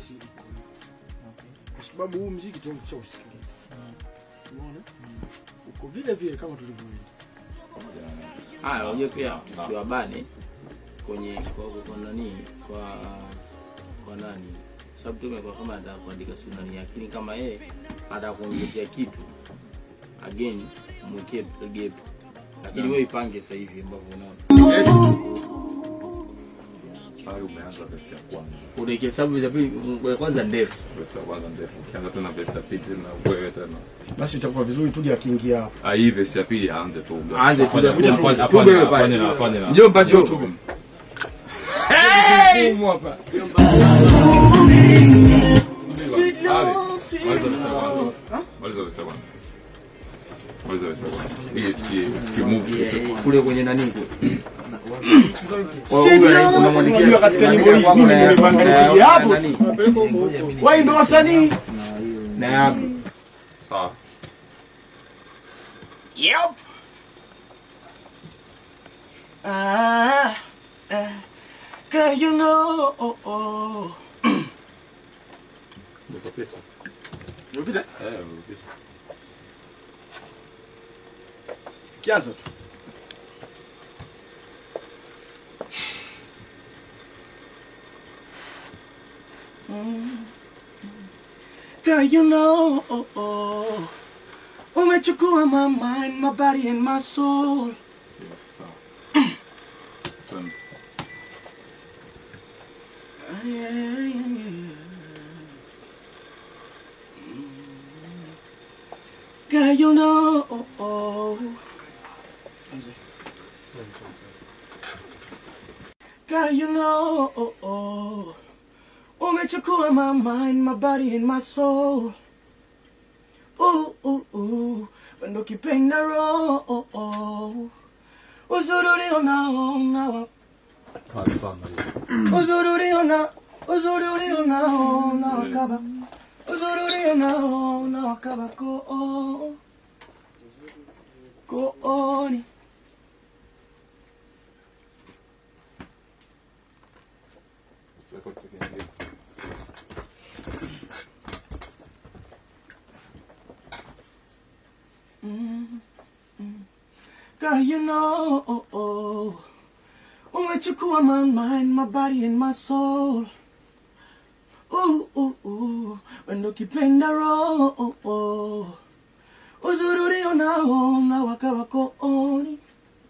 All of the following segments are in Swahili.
asili kwa sababu huu mziki tayari ushausikiliza umeona uko vile vile kama tulivyoenda haya unajua pia tusiwabane kwenye kwa, kwa, kwa nani kwa kwa nani sababu tumekuwa kama anataka kuandika sunani lakini kama yeye anataka kuongezea kitu again mwekee gap lakini wewe ipange sasa hivi ambavyo unaona pale umeanza vesi ya kwanza unaike sababu ya pili ya kwanza ndefu vesi ya kwanza ndefu ukianza tena vesi ya pili tena wewe tena basi itakuwa vizuri tuje akiingia hapo ah hii vesi ya pili aanze tu Aanze tu, Afanye- afanye- afanye- afanye- afanye- afanye- afanye na- afanye na- Njoo mpate Njoo huko. tu. Ali, maliza vesi ya kwanza. Maliza vesi ya kwanza. Maliza vesi ya kwanza. Hii- hii- ukimove vesi ya kwanza. kule kwenye nani kule Unajua katika nyimbo hii mimi nimepanga nikuja hapo wai ndo wasanii na yako Sawa. Yep. Ah, ah, girl, you know. Oh, oh. Umepita. Umepita? Eh, umepita. Kianza. Mm. Girl, you know. Oh, oh. Umechukua my mind, my body and my soul. Yes, sawa. Twende. Ah, yeah, yeah, yeah. Girl, you know. Oh, oh. Girl, you know. Oh, oh. Umechukua my mind, my body and my soul. Ooh, ooh, ooh. Wendo kipenda roho. Uzuri ulionao nao Kali sana hiyo. uzuri uliona uzuri uliona na wakaba uzuri uliona na wakaba ko kooni Record kingine. Girl, you know, oh, oh. umechukua my mind, my body and my soul. Ooh, ooh, ooh. Wendo kipenda roho, oh, oh. uzuri ulionao na wakaba kooni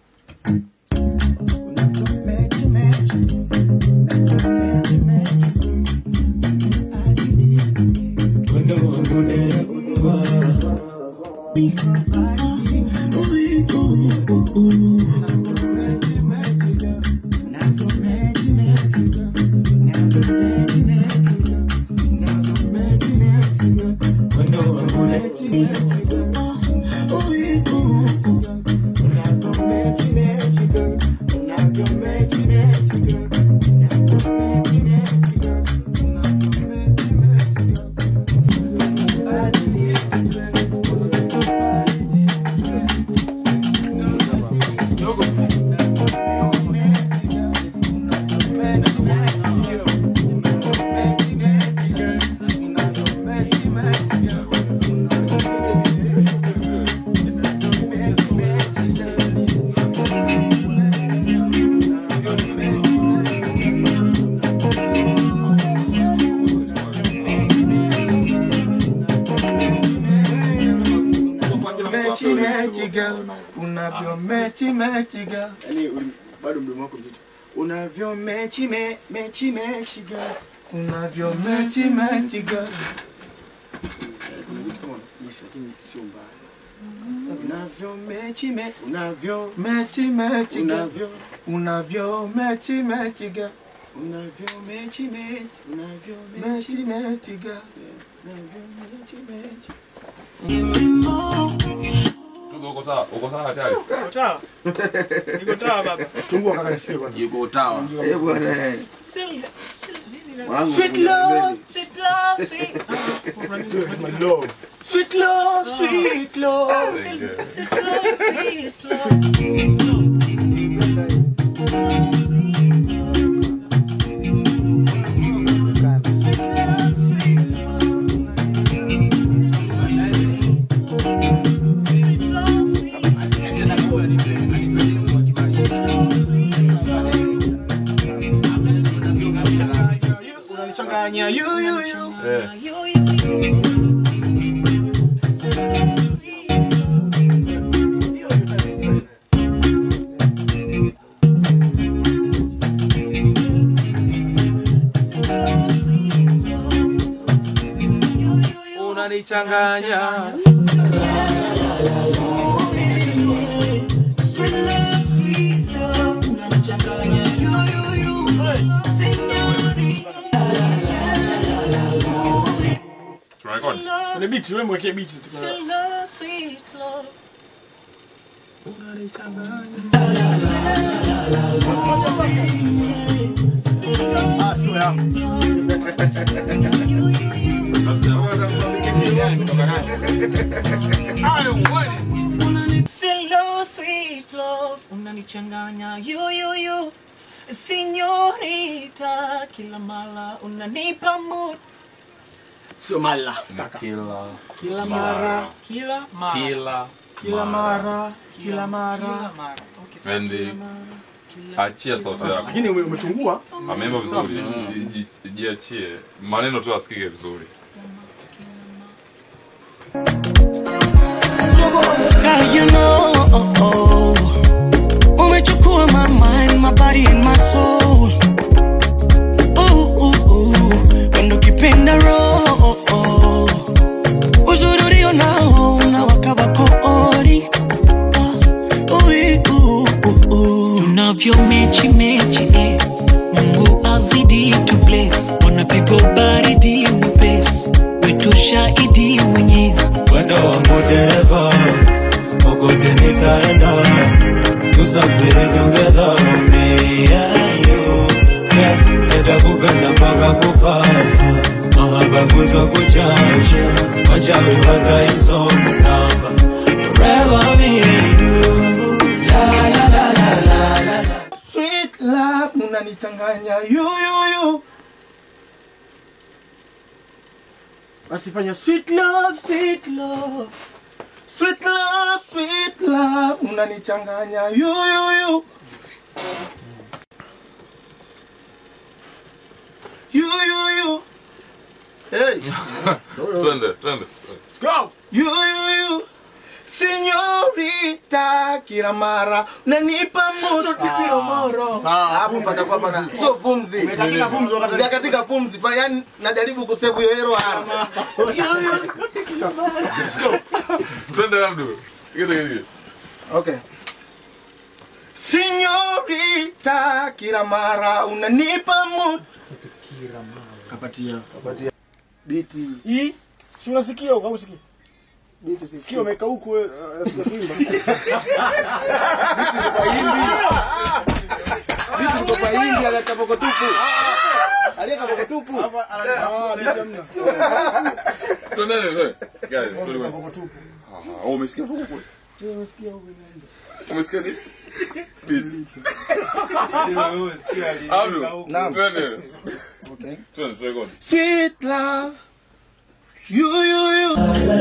Mechi mechi girl, unavyo mechi mechi girl. yani uli- bado mdomo wako mzito unavyo mechi me, mechi mechi girl Unavyo mechi mechi girl. kuna vitu kama yes, lakini sio mbaya unavyo mechi me, unavyo Mechi mechi girl. unavyo Unavyo mechi mechi girl. unavyo mechi mechi unavyo Mechi mechi mechi girl. unavyo mechi mechi Tuko uko sawa? Uko sawa tayari? Sawa. Niko sawa baba. tungua kaka nisikie kwanza yuko utawa Eh bwana. Mwanangu, Sweet love, Sweet love, sweet. Ah, my love sweet love sweet love Sweet love, sweet love. You, you, you. Eh. You, you, you. Sweet, sweet love. Sweet love. You, you, you. unanichanganya Sweet love, sweet love, unanichanganya. You, you, you. Señorita. tunarekodi Kwenye beat, wewe mwekee beat. Sweet love, sweet love. Ah, sio yangu. You, you, you. Sweet love, sweet love, unanichanganya you you you, Signorita, kila mara unanipa mood, Sio mala. kila Kila mara, kila mara, kila kila mara, kila kila mara. mara. Okay, sawa. Andy, achia sauti yako Lakini ume- umechungua. ameimba vizuri ji- ji- jiachie maneno tu asikike vizuri Girl, you know, oh, oh. umechukua my mind, my body and my soul. Ooh, ooh, ooh. Wendo kipenda roho, oh, oh. uzuri ulio nao unawaka wako ori. Ah, ui, ooh, ooh, ooh. tunavyo mechi mechi eh. mungu azidi tu bless wanapigwa baridi upesi wetu shahidi mwenyezi Mwendo wangu dereva, kokote nitaenda, tusafiri together, me and you. Yeah, nitakupenda mpaka kufa, mahaba kutwa kuchanja, wachawi wataisoma namba, forever me and you. Sweet love, unanichanganya. You, you, you. Basi fanya sweet love, sweet love. Sweet love, sweet love, unanichanganya. You, you, you. You, you, you. Hey, twende twende let's go. You, you, you. Senyorita, kila mara unanipa moto kila mara. Sawa, hapo patakuwa pana sio pumzi. Umekatika pumzi wakati- Sijakatika pumzi, pa yani najaribu kusevu hiyo hero hara. twende labdu Kite, kite. Okay. Senyorita, kila mara unanipa moto. Kapatia. Biti, Hii si unasikia au usikii? biti si. Sikio umeka huku wewe, uh, sijaimba. Biti ndo kwa hindi ala kaboko tupu. Aliye kaboko tupu. Ah, biti hamna. Twende, twende. Guys, twende. Kaboko tupu. Ah, oh, umesikia huko kule? Ndio unasikia huku inaenda. umesikia nini Beat. Abdu, Naam. twende Okay. twende turekodi Sweet love. You, you, you.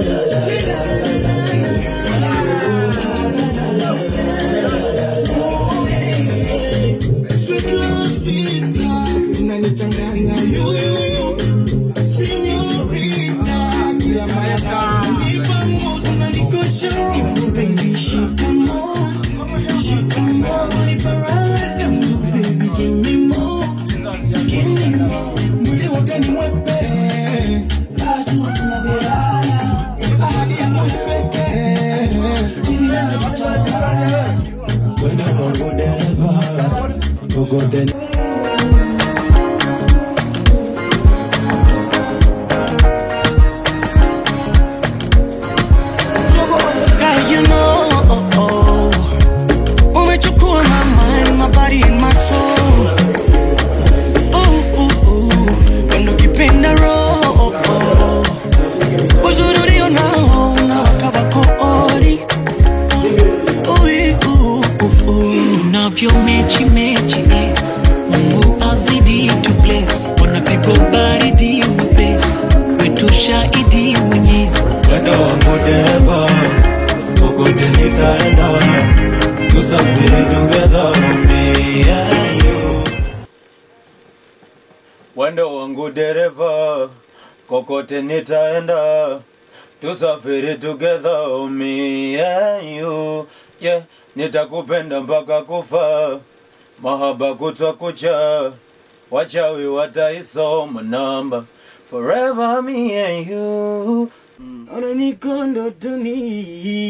Sweet love, sweet love. Unanichanganya. You, you, you. Señorita, kila mara unanipa moto, unanikosha. Oh, baby, shikamo. Shikamo. Unanipa raha. Oh, baby, give me more. Give me more. Mwili wote ni mwepe. Bado tunabeana. Ahadi yangu ni pekee. Mimi nawe tutawala. Mwendo wangu dereva, kokote Girl, you know, oh, oh. umechukua my mind, my body and my soul. Ooh, ooh, ooh. Wendo kipenda roho, oh, oh. uzuri ulio nao unawaka wako ori. Oh, ui, ooh, ooh, ooh. tunavyo mechi mechi eh. kokote nitaenda tusafiri together me and you yeah nitakupenda mpaka kufa mahaba kutwa kucha wachawi wataisoma namba forever me and you Ona niko ndotoni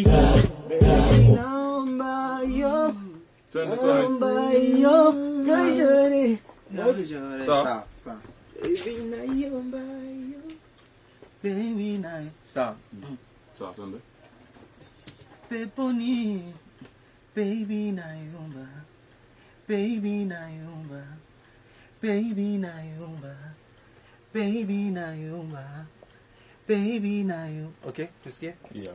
naomba yo Twende sawa. naomba yo kajore Sawa, sawa. baby naomba yo baby na Sawa. Sawa, twende. peponi baby naomba baby naomba baby naomba baby naomba baby naomba Okay, tusikie. Yeah.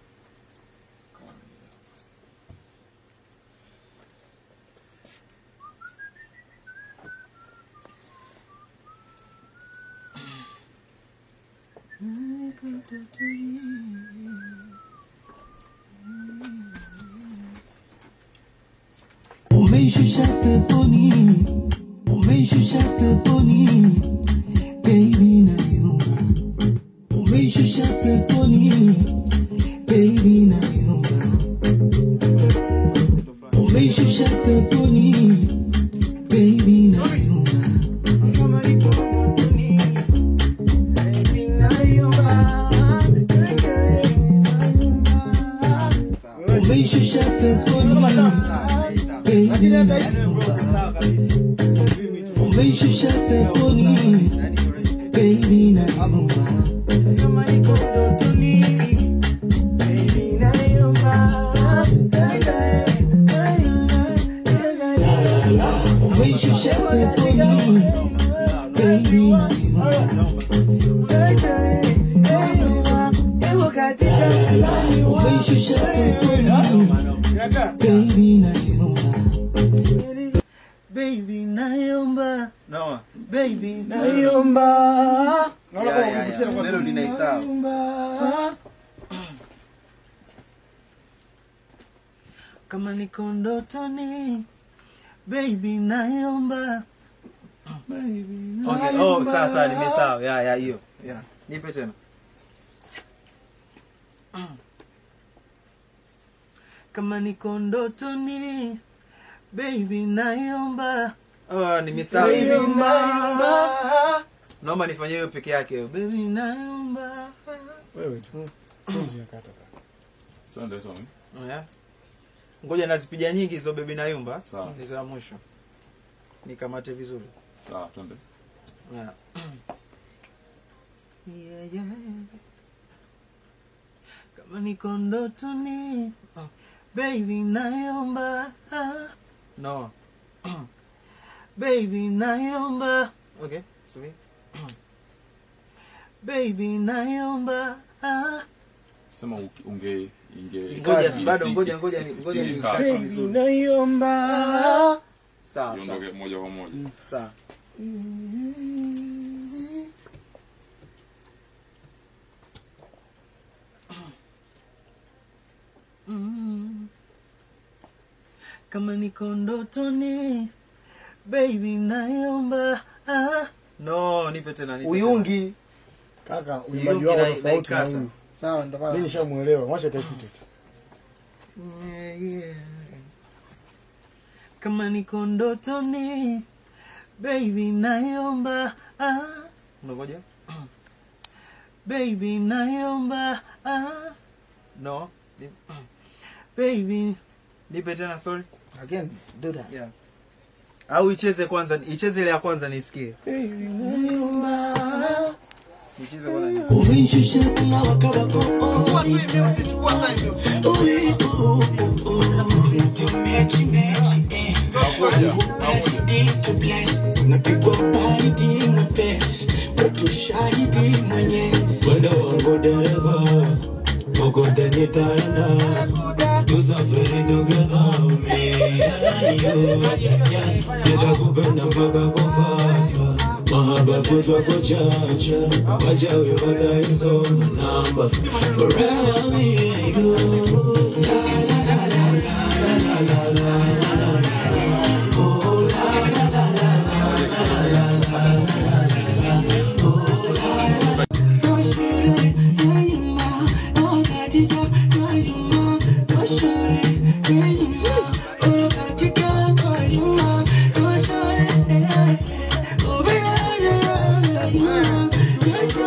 Umeishusha peponi, umeishusha peponi, baby nayumba. Umeishusha peponi, baby nayumba. Umeishusha peponi, baby nayumba. Baby nayumba. Umeishusha peponi, baby nayumba. Umeishusha peponi, baby nayumba. Kama niko ndotoni, baby nayumba. Umeishusha peponi, baby nayumba. Umeishusha peponi, baby nayumba. Baby nayumba. No. Baby nayumba. Ya, ya, ya. Melody na isawa. Nayumba. Kama niko ndotoni baby nayomba baby Okay, oh, sawa sawa, nimesahau. Ya, ya, hiyo. Ya. Nipe tena. kama niko ndotoni baby nayomba Oh, nimesahau. nayomba Naomba nifanyie hiyo peke yake hiyo. baby nayomba Twende, Tommy. Ya. Ngoja nazipiga nyingi hizo bebi na yumba. Sawa. Hizo ya mwisho. Nikamate vizuri. Sawa, twende. Ya. yeah, yeah. kama niko ndotoni oh, baby nayomba No. baby nayomba Okay, subiri. baby nayomba Sema uki- unge inge Ngoja, isi- bado isi- ngoja, isi- ngoja, isi- ngoja isi- ni- kaa, baby, sawa. baby nayomba Sawa, sawa. Iondoke moja kwa moja. Sawa. Mm. kama niko ndotoni baby nayomba ah. No, nipe tena, nipe uyungi kaka Si uimbaji Uyungi wao na- tofauti na naikata. huyu sawa ndo maana mi nishamuelewa mwacha tafute tu yeah, yeah. kama niko ndotoni baby nayomba ah. tena. Unangoja? baby nayomba ah. No. Ni- baby Nipe tena, sorry. again do that Yeah. Au icheze kwanza, icheze ile ya kwanza nisikie. baby nayomba Icheze kwanza nisikie. umeshusha na wakawako mechi mechi eh. President to bless unapigwa baridi mwepesi wetu shahidi mwenyezi Mwendo wangu dereva, kokote nitaenda, tusafiri together, me and you. Yeah, nitakupenda mpaka kufa, mahaba kutwa kuchacha, wachawi wataisoma namba, forever me and you.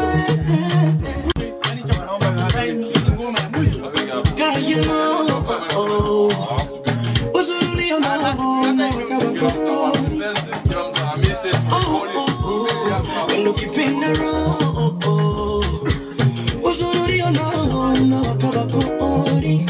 Girl, you know, uzuri ulionao Wendo ukipenda roho uzuri ulionao unawaka wakori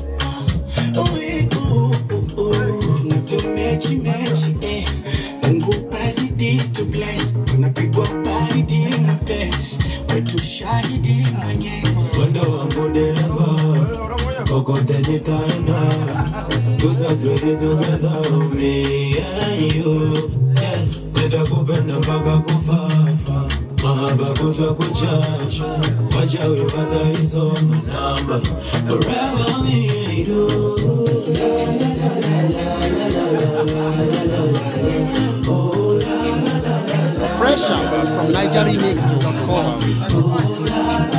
unavyomechi mechi eh. Mungu azidi to bless unapigwa baridi na bless wetu shahidi mwenyezi Wendo wangu dereva kokote nitaenda tusafiri together me and you yeah. nitakupenda mpaka kufafa mahaba kutwa kuchacha wachawi wataisoma namba forever me and you la, la, la, la, la, la, la, la, la, la, la, la. Oh, la, la, la, la, la, Fresh out from NigerRemix.com. Oh, la, la,